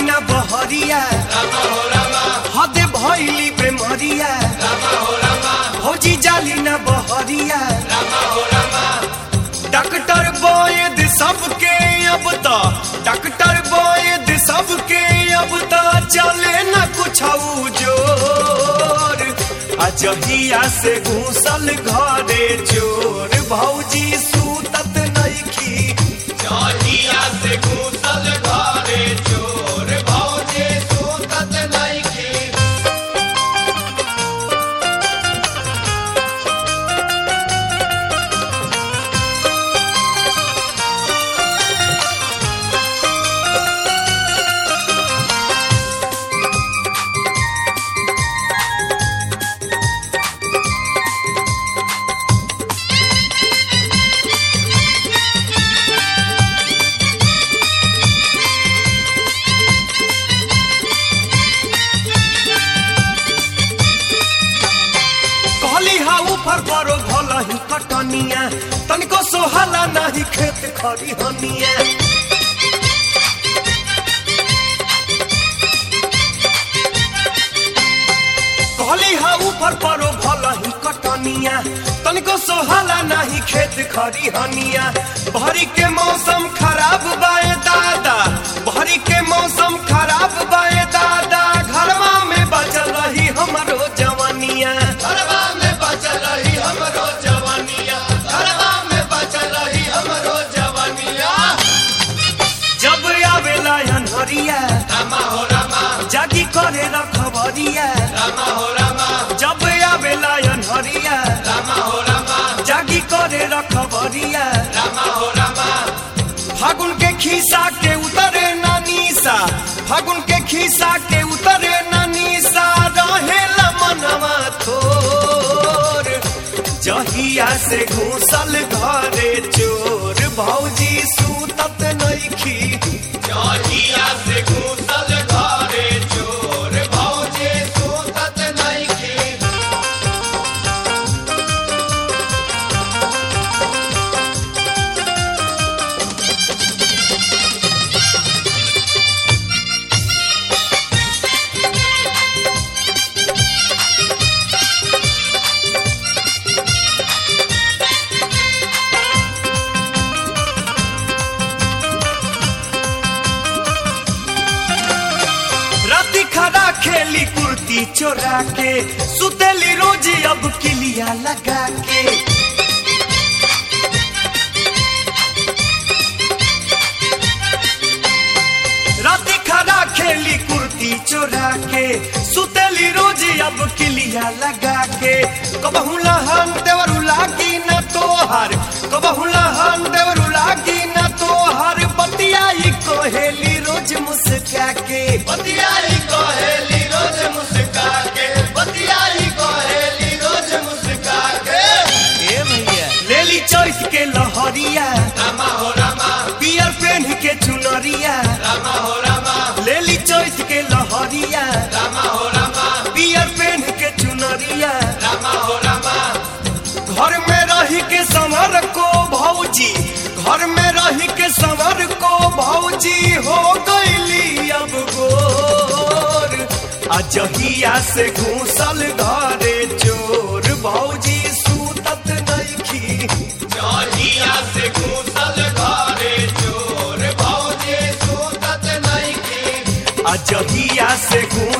ना बहरिया हदे भैली बेमरिया भौजी जाली ना बहरिया डॉक्टर वैद सबके अब तो डॉक्टर वैद सबके अब तो चले न कुछ जोर अजहिया से घूसल घरे चोर भौजी सूतत नइखी जहिया से घूसल घरे चोर भौजी सूतत नइखी कहली हा ऊपर करो भलही कटनिया तनिको सोहला नाही खेत खरी हनिया कहली हा ऊपर करो भलही कटनिया तनिको सोहला नाही खेत खरी हनिया भरी के मौसम खराब बाए दादा भरी के मौसम खराब बाए दादा घरवा में बचल रही हमरो जवानिया घरवा में बचल रही हमरो जवानिया घरवा में बचल रही हमरो जवानिया जब आवेला अनहरिया रामा हो रामा जागी करे रखबरिया रामा हो रामा जब आवेला अनहरिया रामा हो रामा जागी करे रखबरिया रामा हो रामा फागुन के खीसा के उतरे नानीसा फागुन के खीसा के उतरे नानीसा रहेला मनवा थोर जहिया से घूसल घरे चोर भौजी सूतत नइखी जहिया से घूसल घरे चोर भौजी सूतत नइखी राती खड़ा खेली कुर्ती चोरा के सुतेली रोज अब किलिया लगा के राती खड़ा खेली कुर्ती चोरा के सुतेली रोज अब किलिया लगा के कबहू लहन देवरू लागी न तोहर कबहू लहन देवरू लागी न तोहर बतियाई कोहेली रोज मुस्का के बतियाई कोहेली रोज मुस्का के बतियाई कोहेली रोज मुस्का के ए भैया लेली चौथ के लहरिया रामा हो रामा पियर पेन के चुनरिया रामा हो रामा लेली चौथ के लहरिया रामा हो रामा पियर पेन के चुनरिया रामा हो रामा घर में रही के संवर को भौजी घर में रही के संवर को भौजी हो गईली अब गोर अजहिया से घूसल घरे चोर भौजी सूतत नइखी जहिया से घूसल घरे चोर भौजी सूतत नइखी अजहिया से घूसल